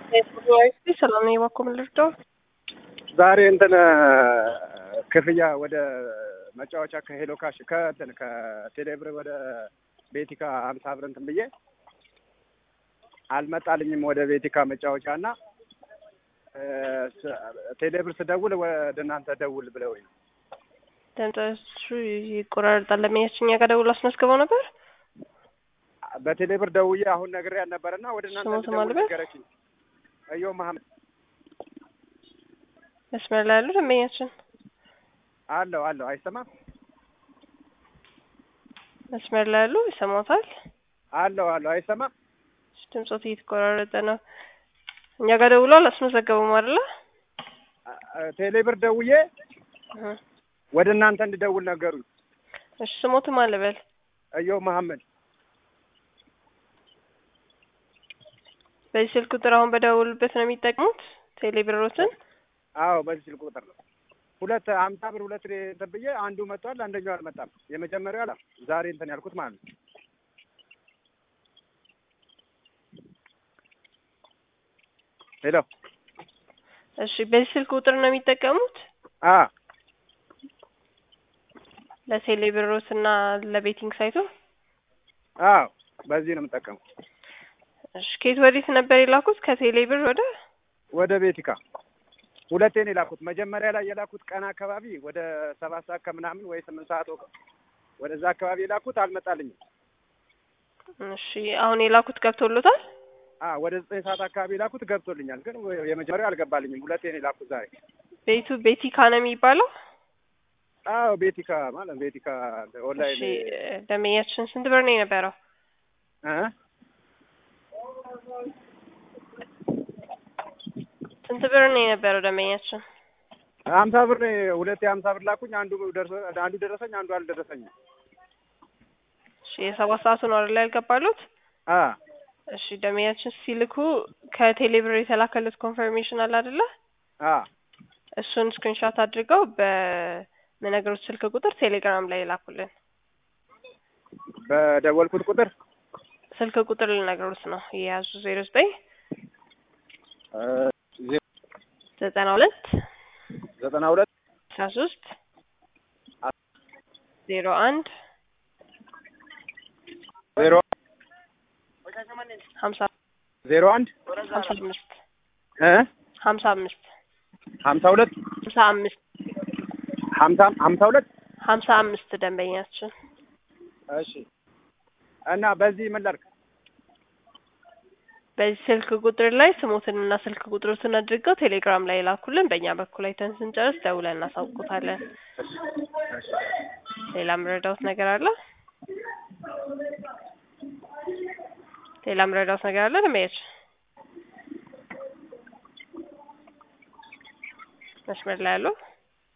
ሰላም ነኝ። እባክዎ ምን ልርዳው? ዛሬ እንትን ክፍያ ወደ መጫወቻ ከሄሎ ካሽ ከእንትን ከቴሌብር ወደ ቤቲካ ሀምሳ ብር እንትን ብዬ አልመጣልኝም። ወደ ቤቲካ መጫወቻ እና ቴሌብር ስደውል ወደ እናንተ ደውል ብለውኝ ድምፅሽ ይቆራረጣል። ለሚያችኛ ጋር ደውል አስመዝግበው ነበር። በቴሌብር ደውዬ አሁን ነግሬያት ነበርና ወደ እናንተ ስሞት እንድደውል ማልበስ? ነገረችኝ። እዮ መሀመድ መስመር ላይ ያሉ ደንበኛችን አለው አለው አይሰማም መስመር ላይ ያሉ ይሰማታል። አለው አለው አይሰማም ድምፆት እየተቆራረጠ ነው። እኛ ጋር ደውሏል አስመዘገበም አይደለ? ቴሌብር ደውዬ እህ። ወደ እናንተ እንድደውል ነገሩኝ። እሺ ስሞትም አለበል እዮ መሀመድ በዚህ ስልክ ቁጥር አሁን በደውልበት ነው የሚጠቅሙት ቴሌብሮትን። አዎ በዚህ ስልክ ቁጥር ነው። ሁለት ሀምሳ ብር ሁለት እንትን ብዬ አንዱ መጥቷል፣ አንደኛው አልመጣም። የመጀመሪያው አላ ዛሬ እንትን ያልኩት ማለት ነው። ሄሎ እሺ በዚህ ስልክ ቁጥር ነው የሚጠቀሙት አ ለቴሌብሮት እና ለቤቲንግ ሳይቱ። አዎ በዚህ ነው የምጠቀመው። እሺ ከየት ወዴት ነበር የላኩት? ከቴሌብር ወደ ወደ ቤቲካ ሁለቴ ነው የላኩት። መጀመሪያ ላይ የላኩት ቀን አካባቢ ወደ ሰባት ሰዓት ከምናምን ወይ ስምንት ሰዓት ወ- ወደዛ አካባቢ የላኩት አልመጣልኝም። እሺ አሁን የላኩት ገብቶሎታል? አ ወደ ዘጠኝ ሰዓት አካባቢ የላኩት ገብቶልኛል፣ ግን የመጀመሪያው አልገባልኝም። ሁለቴ ነው የላኩት ዛሬ። ቤቱ ቤቲካ ነው የሚባለው። አዎ ቤቲካ ማለት ቤቲካ ኦንላይን እሺ ደንበኛችን ስንት ብር ነው የነበረው? እ ስንት ብር ነው የነበረው ደንበኛችን? ሀምሳ ብር ነው ሁለቴ ሀምሳ ብር ላኩኝ። አንዱ ደርሶ አንዱ ደረሰኝ፣ አንዱ አልደረሰኝም። እሺ የሰባት ሰዓቱ ነው አይደል ያልገባሉት? አ እሺ ደንበኛችን ሲልኩ ከቴሌብር የተላከሉት ኮንፈርሜሽን አለ አይደለ? አ እሱን ስክሪንሾት አድርገው በምነግሮት ስልክ ቁጥር ቴሌግራም ላይ ላኩልን። በደወልኩት ቁጥር ስልክ ቁጥር ልነግሮት ነው የያዙ ዜሮ ዘጠኝ እ ዜ- ዘጠና ሁለት ዘጠና ሁለት አስራ ሶስት ዜሮ አንድ ዜሮ ሀምሳ ዜሮ አንድ ሀምሳ አምስት እ ሀምሳ አምስት ሀምሳ ሁለት ሀምሳ አምስት ሀምሳ ሀምሳ ሁለት ሀምሳ አምስት ደንበኛችን እሺ እና በዚህ ምን ላድርግ? በዚህ ስልክ ቁጥር ላይ ስሞትንና ስልክ ቁጥሮትን አድርገው ቴሌግራም ላይ ላኩልን። በእኛ በኩል አይተን ስንጨርስ ደውለን እናሳውቁታለን። ሌላ ምረዳውት ነገር አለ? ሌላ ምረዳውት ነገር አለ? ደንበኛች መስመር ላይ ያሉ